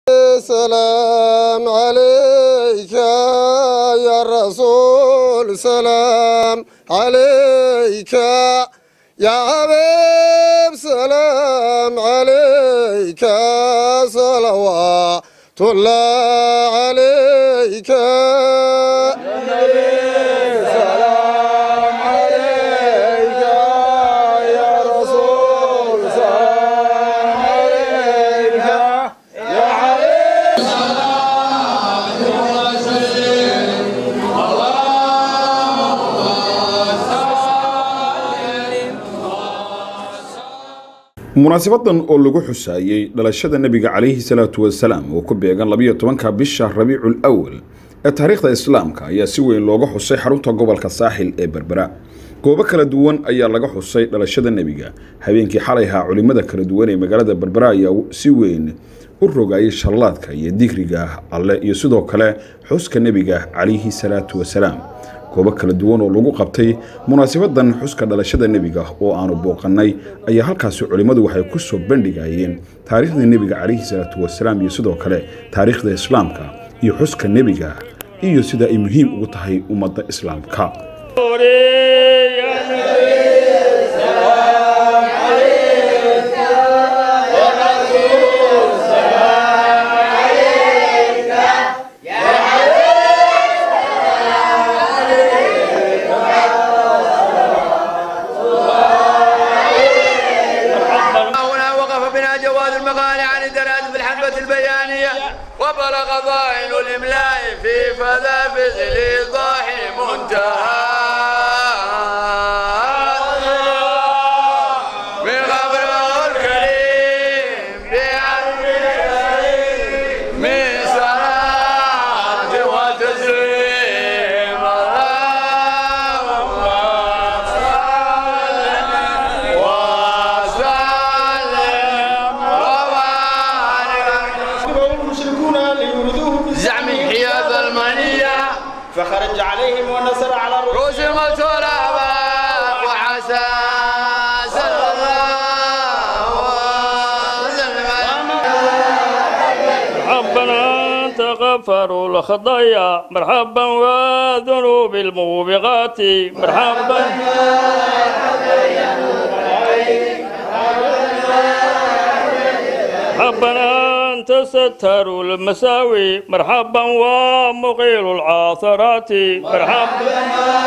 سلام عليك يا رسول سلام عليك يا حبيب سلام عليك صلوات الله عليك سلام عليك يا رسول سلام عليك يا munaasabadan oo lagu xusaayey dhalashada nebiga calayhi salaatu wasalaam oo ku beegan labiyo tobanka bisha rabiicul awal ee taariikhda islaamka ayaa si weyn looga xusay xarunta gobolka saaxil ee berbera goobo kala duwan ayaa laga xusay dhalashada nebiga habeenkii xalayhaa culimmada kala duwan ee magaalada berbera ayaa si weyn u rogayay shallaadka iyo digriga alle iyo sidoo kale xuska nebiga calayhi salaatu wasalaam goobo kala duwan oo lagu qabtay munaasabadan xuska dhalashada nebiga oo aanu booqannay ayaa halkaasi culimmadu waxay ku soo bandhigayeen taariikhdii nebiga calayhi salaatu wasalaam iyo sidoo kale taariikhda islaamka iyo xuska nebiga iyo sida ay muhiim ugu tahay ummadda islaamka هنا وقف بنا جواز المقال عن الدراسة في الحقبة البيانية وبلغ ضائل الإملاء في فذا في الإيضاح منتهى من خبر الكريم بعرف من صلاة وتسليم اللهم صل وسلم وبارك المشركون ليردوه زعم حياد المنية فخرج عليهم ونصر على الرسل رؤوس المترابة وعسى صلى الله وسلم ربنا تغفر الخطايا مرحبا وذنوب الموبقات مرحبا ربنا أنت ستر المساوي مرحبا ومقيل العاثرات مرحبا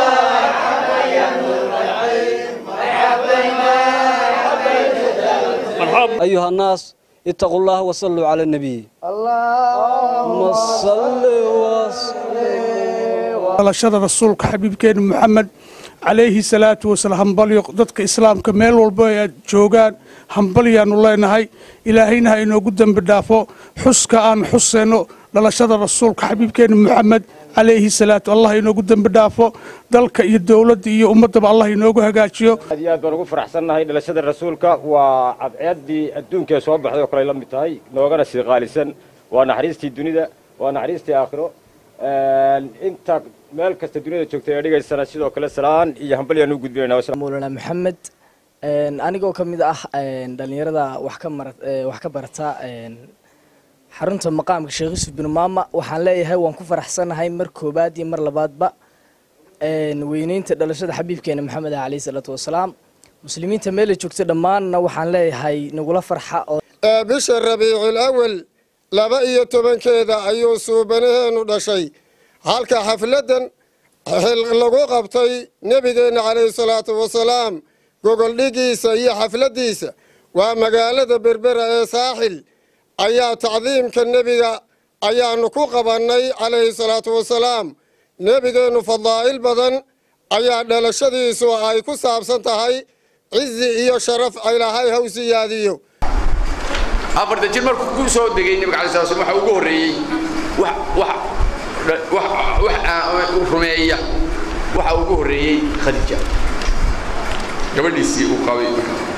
مرحبا أيها الناس اتقوا الله وصلوا على النبي اللهم صل وسلم dhalashada rasuulka xabiibkeena moxamed calayhi salaatu wasalaam hambalyo dadka islaamka meel walba ay joogaan hambalyaanu leenahay ilaahayna ha inoogu dembi dhaafo xuska aan xuseyno dhalashada rasuulka xabiibkeena moxamed calayhi salaatu allah inoogu dembi dhaafo dalka iyo dowladda iyo ummaddaba allah inoogu hagaajiyo aad iyo aad baan ugu faraxsannahay dhalashada rasuulka waa cadceeddii adduunkee soo baxday oo kale ay la mid tahay noogana sii qaalisan waa naxariistii dunida waa naxariistii aakhiro inta meel kasta duniyada joogtay ee dhigaysana sidoo kale salaan iyo hambalyaan u gudbinayna مولانا محمد anigoo ka mid ah dhalinyarada wax ka mara wax ka barata xarunta maqaamka sheekh yuusuf bin maama waxaan leeyahay waan ku faraxsanahay mar koobaad iyo mar labaadba weyneynta dhalashada xabiibkeena maxamed ah calayhi salaatu wasalaam muslimiinta meela joogta dhammaanna waxaan leeyahay nagula farxa oo ee bisha rabiicul awal laba iyo tobankeeda ayuu suubanaheenu dhashay halka xafladdan xil- lagu qabtay nebigeenna calayhi salaatu wasalaam gogoldhigiisa iyo xafladdiisa waa magaalada berbera ee saaxil ayaa tacdiimka nebiga ayaanu ku qabannay calayhi salaatu wasalaam nebigeennu fadaa'il badan ayaa dhalashadiisu ay ku saabsan tahay cizi iyo sharaf ilaahay haw siyaadiyo afarta jir markuu ku soo degay nabiga alay sala slam waxa ugu horreeyey wax wax wax wax aan rumeeya waxa ugu horreeyey khadiija gabadhiisii uu qabay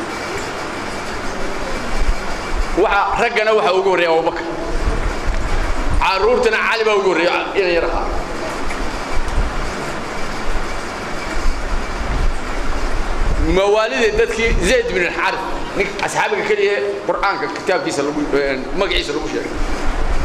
waxa raggana waxa ugu horreeya abubakar caruurtana cali baa ugu horreeya ina yar ahaa mawaalida dadkii zayd bin alxarif nin asxaabiga keliya qur'aanka kitaabkiisa lagu magaciisa lagu sheegay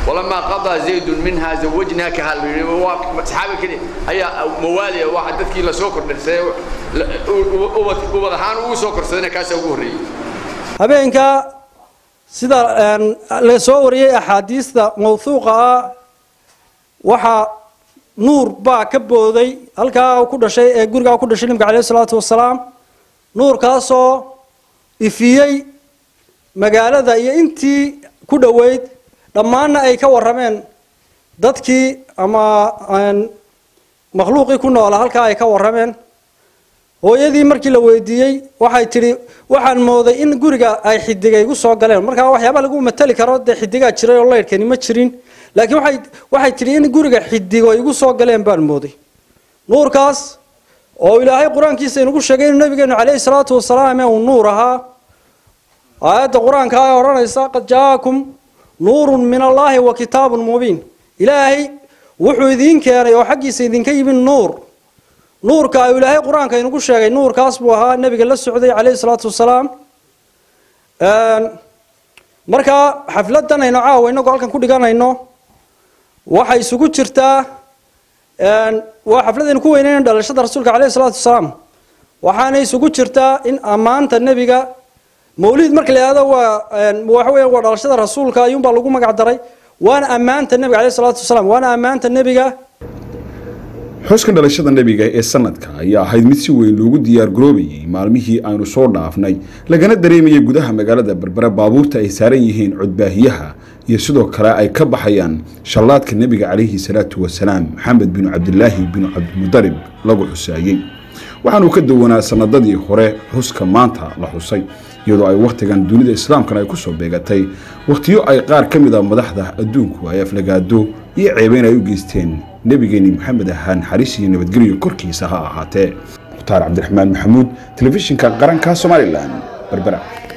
walamaa qadaa zaydun minhaa zawajnaakaha saxaabi keli ayaa mawaaliya waa dadkii lasoo kordhirsay ubad ahaan ugu soo korsadayna kaasaa ugu horreeyey habeenka sida la soo wariyey axaadiista mawhuuqa ah waxaa nuur baa ka booday halkaa ku dhashay ee gurigaa ku dhashay nabiga caleyhi salaatu wasalaam nuurkaasoo ifiyey magaalada iyo intii ku dhoweyd dhammaanna ay ka warrameen dadkii ama makhluuqii ku noola halkaa ay ka warrameen hooyadii markii la weydiiyey waxay tidhi waxaan mooday in guriga ay xidiga igu soo galeen markaa waxyaaba lagu matali karo dee xidigaa jiray oo laydhkani ma jirin laakiin waxay waxay tidhi in guriga xidigo igu soo galeen baan mooday nuurkaas oo ilaahay qur-aankiisa inugu sheegay inuu nabigeenu caleyhi salaatu wasalaam ee uu nuur ahaa aayadda qur-aanka ay odhanaysa qad jaakum nuurun min allaahi wa kitaabun mubiin ilaahay wuxuu idiin keenay oo xaggiisa idinka yimid nuur nuurka ayuu ilaahay qur-aanka inugu sheegay nuurkaas buu ahaa nebiga la socday caleyhi salaatu wasalaam markaa xafladan aynu caawa inagoo halkan ku dhiganayno waxay isugu jirtaa waa xafladaynu ku weynayna dhalashada rasuulka caleyhi salaatu wasalaam waxaana isugu jirtaa in ammaanta nebiga mawlid marka la yihahdo waa waxa weya waa dhalashada rasuulka ayuunbaa lagu magac daray waana ammaanta nebiga caleyhi salaatu wasalaam waana ammaanta nebiga xuska dhalashada nebiga ee sanadka ayaa ahayd mid si weyn loogu diyaar garoobayay maalmihii aynu soo dhaafnay lagana dareemayay gudaha magaalada berbera baabuurta ay saaran yihiin codbaahiyaha iyo sidoo kale ay ka baxayaan shallaadka nebiga calayhi salaatu wasalaam maxamed binu cabdilaahi binu cabdimudarib lagu xusaayey waxaanuu ka duwanaa sanadadii hore xuska maanta la xusay iyadoo ay wakhtigan dunida islaamkana ay kusoo beegatay wakhtiyo ay qaar ka mid a madaxda adduunku ay aflagaado iyo ceebeyn ay u geysteen nebigeeni maxamed ahaa naxariis iyo nabadgelyo korkiisa ha ahaatee mukhtaar cabdiraxmaan maxamuud telefishinka qaranka somalilan berbera